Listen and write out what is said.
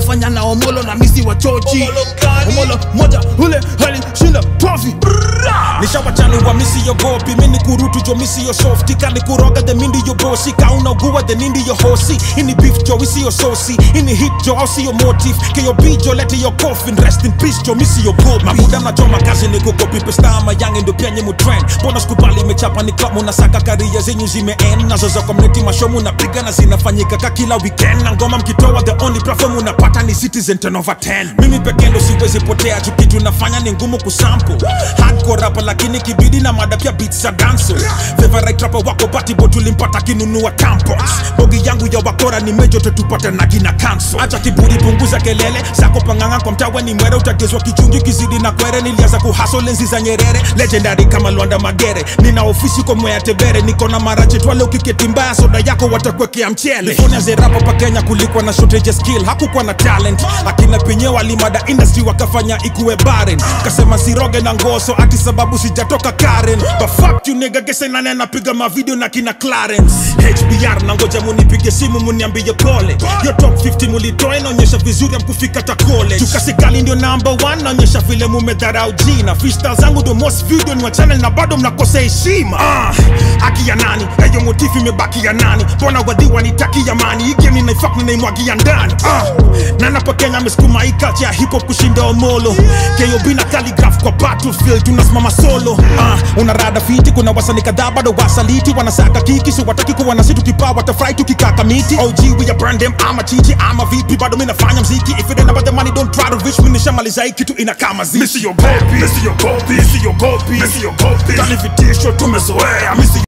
nafanya na omolo na misi wa chochi Omolo mkali. omolo moja ule alishinda trophy nishawachanua misiyogopi mini kurutu jo misiyo softi kani kuroga the mindi yo bosi kaunaugua the nindi yo hosi ini beef jo isiyo sosi ini hit jo au siyo motive keyo bijo lete yo coffin rest in peace jo misiyo gopi mabuda mnachoma kazi ni kukopi pestama yange ndo pia nyemu trend mbona sikubali imechapa ni club munasaka karia zenyu zimeend nazo za community mashow munapiga na zinafanyika ka kila weekend na ngoma mkitoa the only platform unapata ni citizen 10 over 10 mimi pekee ndo siwezi potea tu kitu nafanya ni ngumu kusample hardcore rapa lakini kibidi na mada pia beats za danso favorite rapper wako batibo tulimpata kinunua tampons bogi yangu ya wakora ni mejo tutupata na kina kanso acha kiburi punguza kelele zako panganga kwa mtawe ni mwere utagezwa kichungi kizidi na kwere nilianza kuhaso lenzi za nyerere legendary kama lwanda magere nina ofisi kwa mwea tebere niko na marache twale ukiketi mbaya soda yako watakwekea mchele California zerapa pa Kenya kulikuwa na shortage ya skill hakukuwa na talent akina penye walimada industry wakafanya ikuwe barren kasema siroge na ngoso ati sababu sijatoka Karen but fuck you nigga gese nane napiga mavideo na kina Clarence HBR na ngoja munipige simu muniambie pole yo top 50 mulitoa inaonyesha vizuri amkufika ta college tukasikali ndio number 1 naonyesha vile mumedharau jina freestyle zangu ndio most video ni wa channel na bado mnakosa heshima ah, haki ya nani eyo motifu imebaki ya nani mbona wadhi wanitaki amani iki ninaifak ninaimwagia ndani ah, na napo Kenya amesukuma hii culture ya hip hop kushinda omolo KOB na calligraph kwa battlefield tunasimama solo ah, una rada fiti kuna wasani kadhaa bado wasaliti wanasaka kiki so wataki kuwa na situ kipaa watafurahi tukikaka miti OG we are brand them ama chichi ama vipi bado mimi nafanya mziki if it ain't about the money don't try to reach me nishamaliza hii kitu inakaa maziki Misiyogopi, misiyogopi, misiyogopi, misiyogopi. Kani vitisho tumezoea, misi